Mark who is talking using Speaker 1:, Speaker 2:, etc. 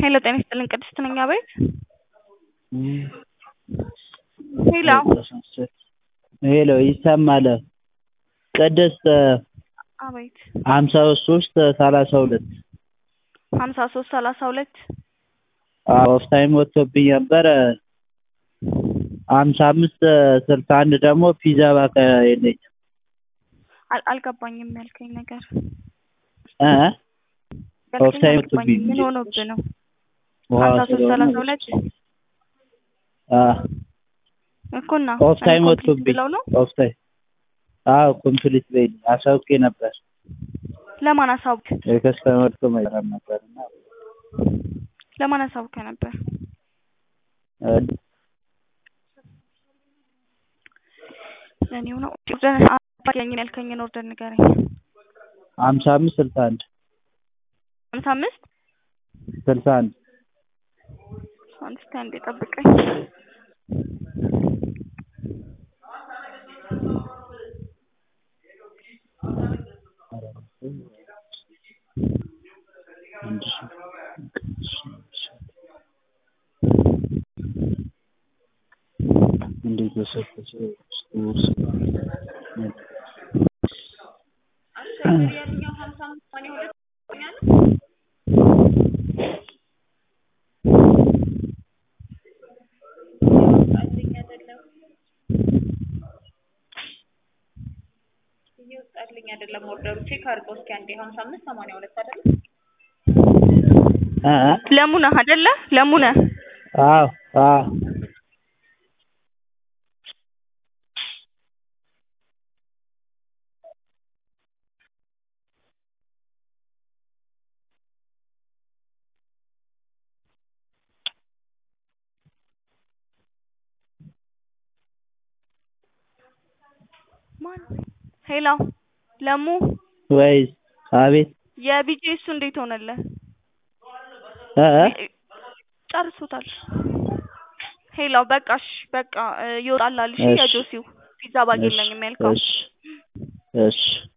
Speaker 1: ሄሎ ጤና ይስጥልኝ ቅድስት ነኝ አቤት ሄሎ
Speaker 2: ሄሎ ይሰማል ቅድስት
Speaker 1: አቤት
Speaker 2: ሀምሳ ሶስት ሰላሳ ሁለት
Speaker 1: ሀምሳ ሶስት ሰላሳ ሁለት
Speaker 2: ኦፍ ታይም ወጥቶብኝ ነበር ሀምሳ አምስት ስልሳ አንድ ደግሞ ፒዛ ባካ የለኝም
Speaker 1: አል- አልገባኝም ያልከኝ ነገር
Speaker 2: እ ኦፍ
Speaker 1: ያልከኝ
Speaker 2: ታይም
Speaker 1: አልገባኝም
Speaker 2: ወጥቶብኝ
Speaker 1: ምን ሆኖብህ ነው
Speaker 2: ውሃ
Speaker 1: ሀምሳ ሶስት
Speaker 2: ስለሆነ
Speaker 1: ሰላሳ ሁለት
Speaker 2: አ
Speaker 1: እኮ እና
Speaker 2: ኦፍ ታይም
Speaker 1: ኮምፕሊት
Speaker 2: ወጥቶብኝ
Speaker 1: ብለው ነው
Speaker 2: ኦፍ ታይም አዎ ኮምፕሊት በይልኝ አሳውቄ ነበር
Speaker 1: ለማን አሳውቅ
Speaker 2: የከስተመር እኮ መግራት ነበር እና
Speaker 1: ለማን አሳውቀ ነበር
Speaker 2: እ
Speaker 1: ለእኔው ነው ኦርደር አባያኝን ያልከኝን ኦርደር ንገረኝ
Speaker 2: ሀምሳ አምስት ስልሳ አንድ
Speaker 1: ሀምሳ አምስት
Speaker 2: ስልሳ አንድ
Speaker 1: አንድ እስኪ አንዴ ጠብቀኝ
Speaker 2: አንድ ሺህ እንዴት በሰፈሰ ውስጥ
Speaker 3: እየወጣልኝ አይደለም ኦርደሩ ቼክ አድርገው እስኪ አንዴ ሀምሳ አምስት ሰማንያ ሁለት አይደለም
Speaker 2: እ እ
Speaker 1: ለሙነህ አይደለ ለሙነህ
Speaker 2: አዎ አዎ
Speaker 1: ማን ሄሎ ለሙ
Speaker 2: ወይስ አቤት
Speaker 1: የቢጂኤሱ እንዴት ሆነልህ
Speaker 2: እ እ
Speaker 1: ጨርሶታል ሄሎ በቃ እሺ በቃ እ ይወጣልሃል እሺ
Speaker 2: እሺ
Speaker 1: የጆሲው ፒዛ ባግ የለኝም ያልከው
Speaker 2: እሺ እሺ